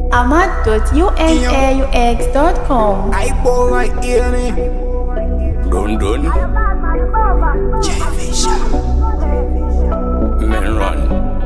ahmad.unaux.com. I boy right here me. Dun dun. Men run.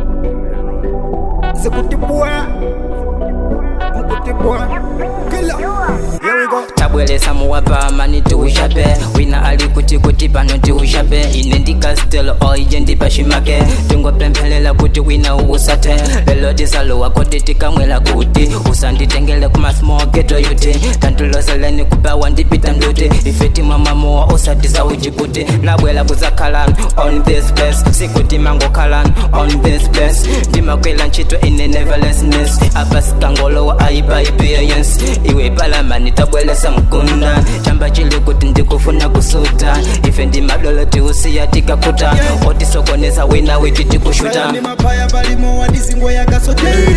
Zikuti boy. Zikuti boy. Killer. Here we go. tabwelesa muwapama nitiushape wina ali kuti kuti pano tiushape ine ndikastelo oije ndipashimake tingopemphelela kuti wina uusate lelo tisalowa koti tikamwela kuti usanditengele kumasmoketo yuti tantuloseleni kupawa ndipita mluti ife timwamamuwa usatisa ujiputi nabwela kuzakhalan on this place sikuti mangokhalan on this place ndimakwela ntchito ine neverlessness apa sikangolowa aipaiperience iwe palamani tabwelesa mkunda chamba chili kuti ndikufuna kusuta ife ndimadolo tiusiya tikakuta otisokoneza wina witi tikushuta ni mapaya palimo wadisingo yakasoteri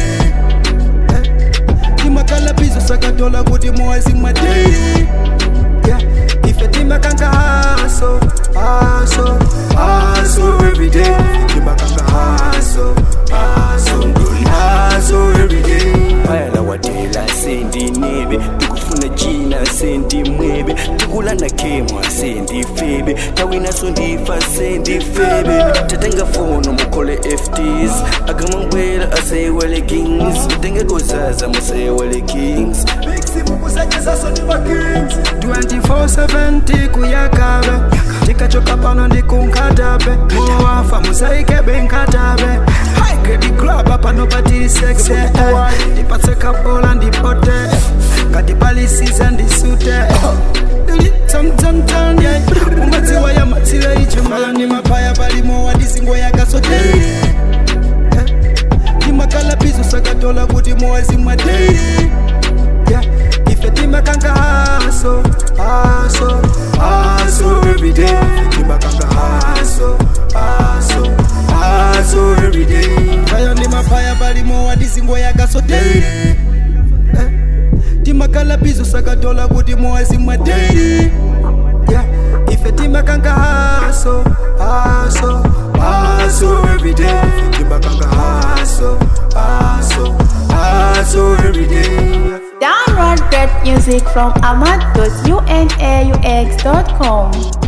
timakalapizo sakatola kuti mowazi mwateri ife timakanga haso haso haso everyday timakanga haso haso haso everyday Bayala watela sendi nebe tikufuna china sendi mwebe tikulana kemwa sendi febe tawina sondifa sendi febe tatenga fono mukole fts akamangwela asewele kings titenge kozaza musewele kings simukusachezaso ni makings 2470 kuyakabe tikachoka pano ndikunkatabe mowafa musaikebe nkatabe haigedi graba pano patili sekse ndipatse kabola ndipote katipalisiza ndisute umadziwa ya matsile ichimani mapaya palimo wadisingo yakasoteri timakalapizo sakatola kuti mowazi mwateri yeah. ife timakanga haso haso haso everyday timakanga haso haso haso everyday ayo ni mapaya palimo wadisingo yakasoteri eh. timakalapizo sakatola kuti mowazi mwateri yeah. ife timakanga haso haso haso everyday timakanga haso haso haso everyday Download great music from ahmad.unaux.com.